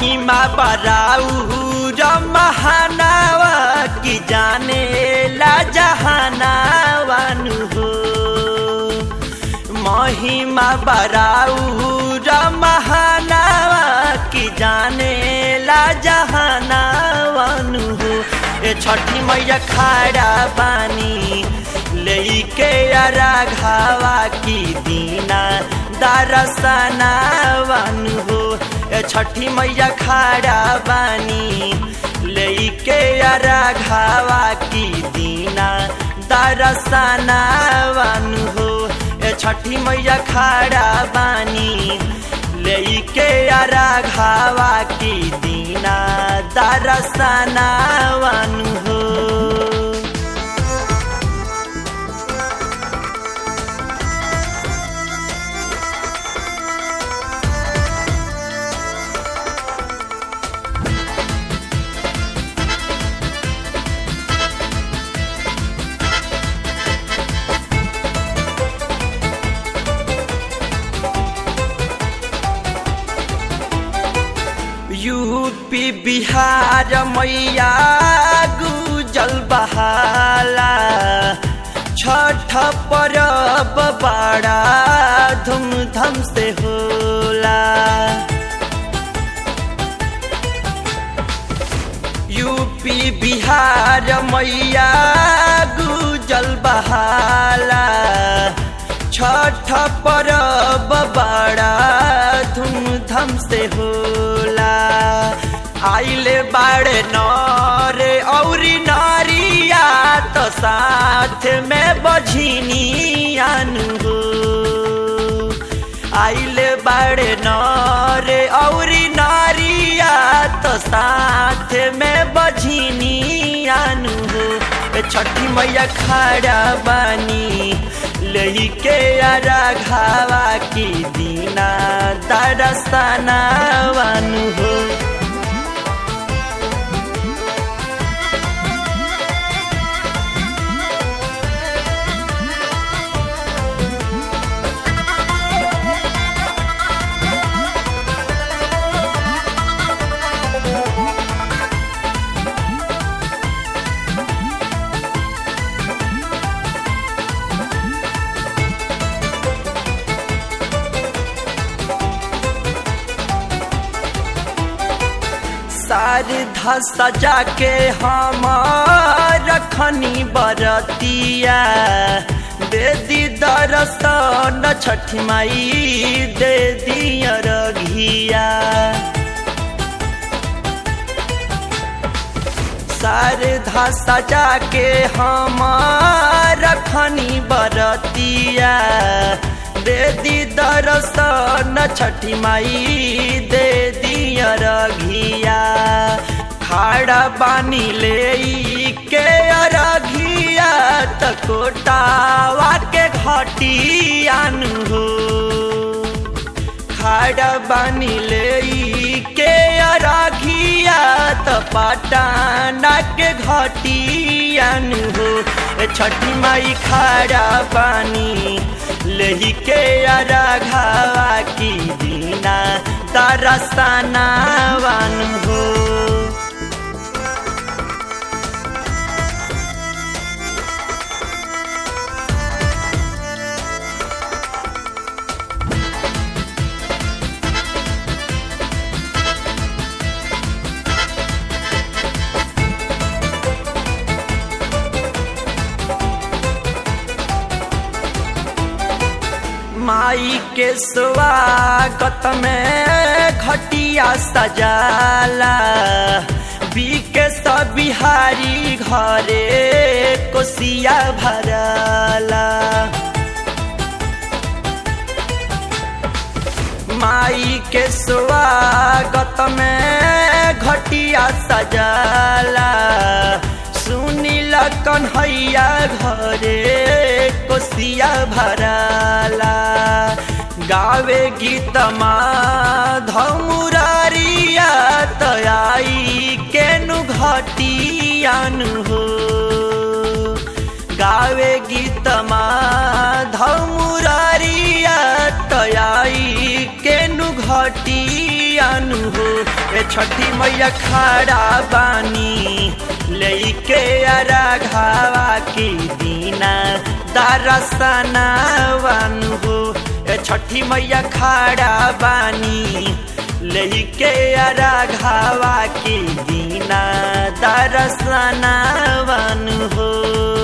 महिमा बराऊ महानावा की जाने ला जहानावन हो महिमा बराऊ महानावा की जाने ला जहानावन हो ए छठी मैया खाड़ा बानी लेके राघावा की दीना दरसनावन हो ए छठी मैया खाड़ा बानी लेके राघावा की दीना दरसनावन हो ए छठी मैया खाड़ा बानी लेके राघावा की दीना दरसनावन हो यूपी बिहार मैया गुजल बहाला छठ परब बड़ा धूमधाम से होला यूपी बिहार मैया गुजल बहाला छठ परब बड़ा धूमधाम से होला आइले बाड़े नरे औरी नारिया तो साथ में बझिनी हो आइले बाड़े नरे औरी नारिया तो साथ में बझिनी हो छठी मैया खड़ा बानी लेके राघावा की दीना दरसनावन हो सारधा सजा के हम रखनी बरतिया दे दी दरसन छठ माई दे दिया रघिया सारधा सजा के हम रखनी बरतिया दे दी दरसन छठी माई दे दिया रघिया खाड़ा बानी ले के अरघिया तकोटावा के घटियान हो खाड़ा बानी ले के अरघिया त पटाना के घटियान हो छठी माई खाड़ा बानी लही के राघावा की दीना दरसनावन हो माई के स्वागत में खटिया सजाला बीके सब बिहारी घरे कोसिया भराला माई के स्वागत में घटिया सजाला सुनील कन्हैया घरे कोसिया भराला गावे गीत धमुरारिया तयाई केनु घटियान हो गावे गीत धमुरारिया तयाई केनु घटिया अनु हो ए छठी मैया खड़ा बानी लेके अरा घावा की दीना दरसना वानु हो ए छठी मैया खड़ा बानी लेके अरा घावा की दीना दरसना वानु हो